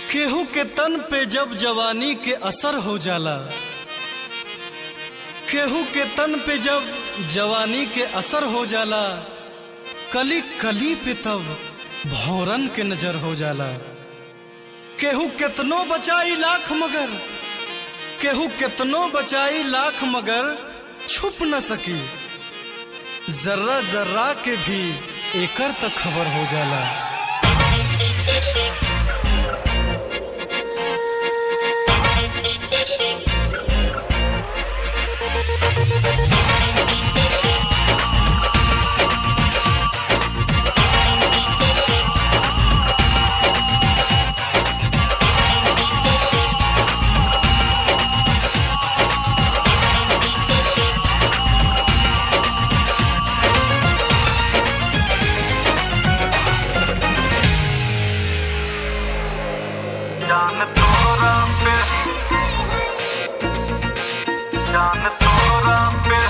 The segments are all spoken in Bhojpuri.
केहू के तन पे जब जवानी के असर हो जाला केहू के तन पे जब जवानी के असर हो जाला कली कली पे तब भौरन के नजर हो जाला केहू केतनो बचाई लाख मगर केहू केतनो बचाई लाख मगर छुप न सकी जर्रा जर्रा के भी एकर तक खबर हो जाला जान तोरा पे जान तोरा पे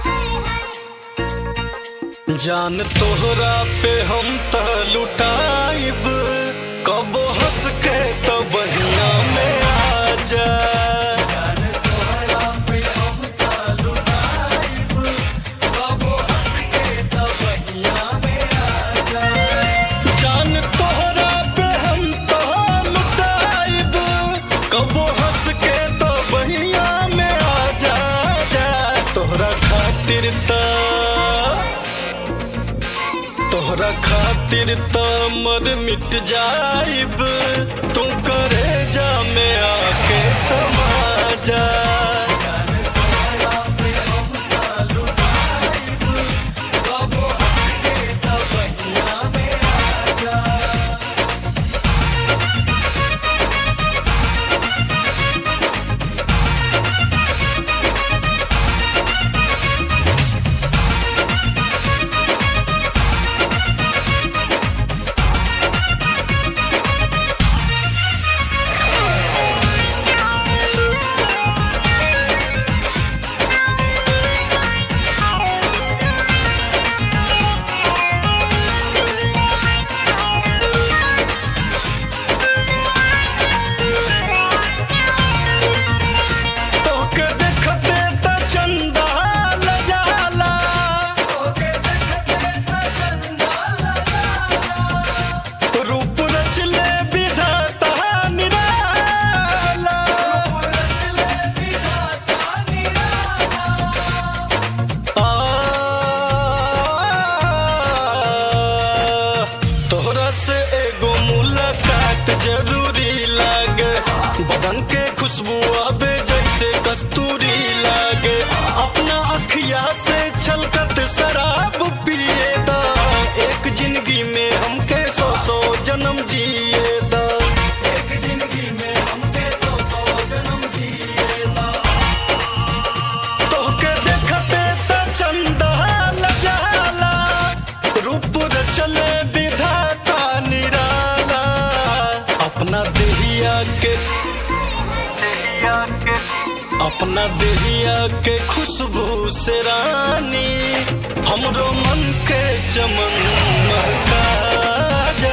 जान तोहरा पे हम त लुटाइब कबो हंस के तो बहिया में आ जा जान तोहरा पे हम तो लुटाइब कबो हंस के तो बहिया में आ जा जा तोहरा खातिर त तोहरा खातिर त मर मिट जाइब तू करे जा में आके समा जा तोके देखते त चंदा लजाला रूप रचले विधाता निराला आ, तोहरा से एगो मुलाकात जरूरी लागे बदन के खुशबू आबे जैसे कस्तूरी लागे अपना अखिया से छलकत शराब पिए दा एक जिंदगी में हमके सौ सौ जन्म जिए दा एक जिंदगी में हमके सौ सौ जन्म जिए दा तोहके देखते त चंदा लजाला रूप रचले विधाता निराला अपना देहिया के देहिया के अपना देहिया के खुशबू से रानी हमरो मन के चमन महका जा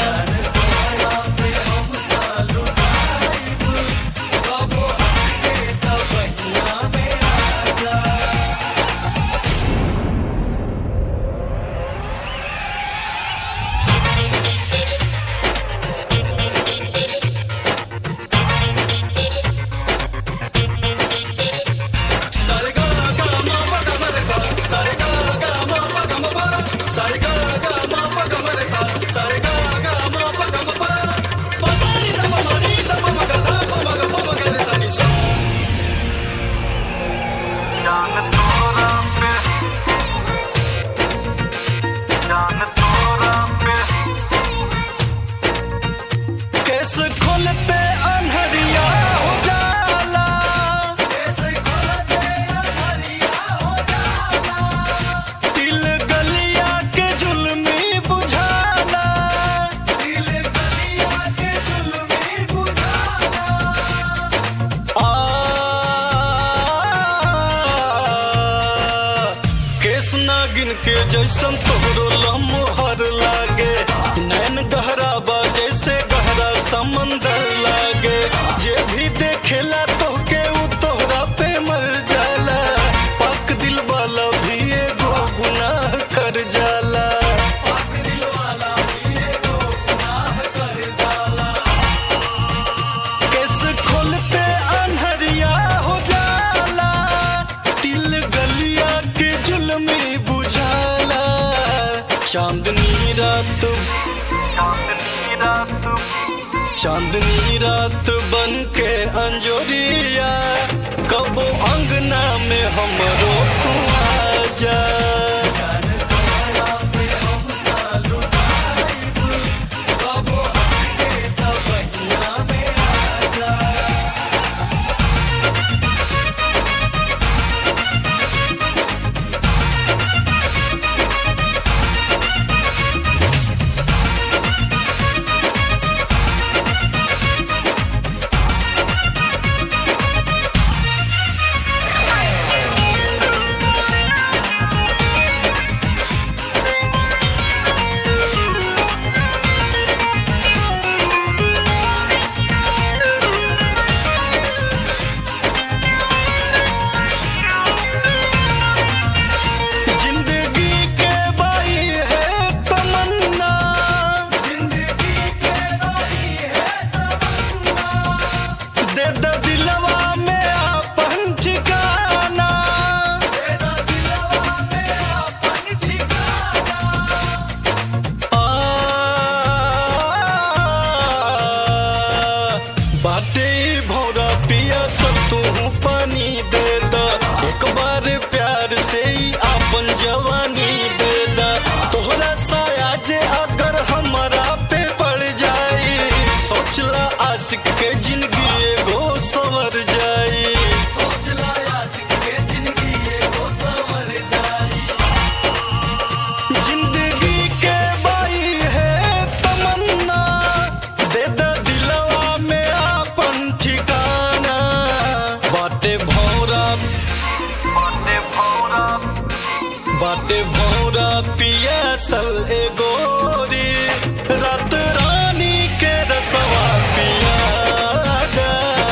सारे गा गा मा पा गा मा रे सा सारे गा गा मा पा गा मा पा सारे गा गा मा पा गा मा रे सा सारे गा गा मा पा गा मा पा पा सारे गा मा मा नी दा मा मा गा धा मा मा गा मा मा गा रे सा नी सा जान तोरा पे जान तोरा पे कैसे खोलते अनहरिया हो जाला कैसे खोलते अनहरिया हो जाला दिल गलिया के जुल्मी बुझाला दिल गलिया के जुल्मी बुझाला आ केस नागिन के जैसन तोहरो लम्हर लागे नैन गहरा बा जैसे गहरा समंदर चांदनी रात चांदनी रात चांदनी रात बन के अंजोरिया कबो अंगना में हमरो तू आजा जिंदगी के बाई है तमन्ना जिंदगी के बाई है तमन्ना दे दे दिलवा में अपन ठिकाना दे दे दिलवा में अपन ठिकाना आ बाटे भौरा पिया सब तू पानी दे दा एक बार प्यार से ही आपन जवानी दे दा तोहरा साया जे अगर हमारा पे पड़ जाई सोचला आशिक के जिंदगी एगो सवर जाई सोचला आशिक के जिंदगी एगो सवर जाई जिंदगी के बाई है तमन्ना दे दे दिलवा में आपन ठिकाना बाटे भौरा बाटे भौरा बाटे भौरा पिया सल ए गोरी रात रानी के रसवा पिया दा।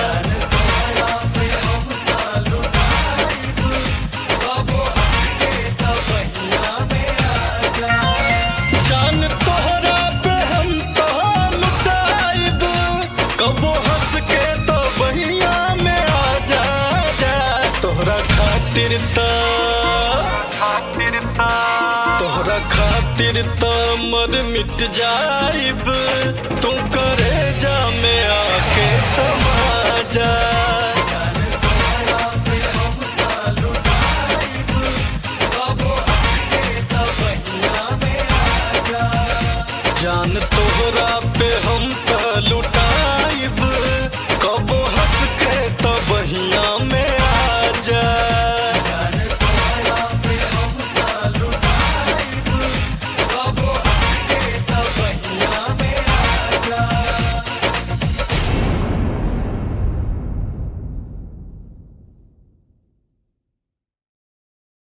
जान तोहरा पे हम तो लुटाइब कबो हंस के तो बहिया में आ जा जा तोहरा खातिर त खातिर ता तोहरा खातिर त मर मिट जाइब तू करे जा में आके समा जा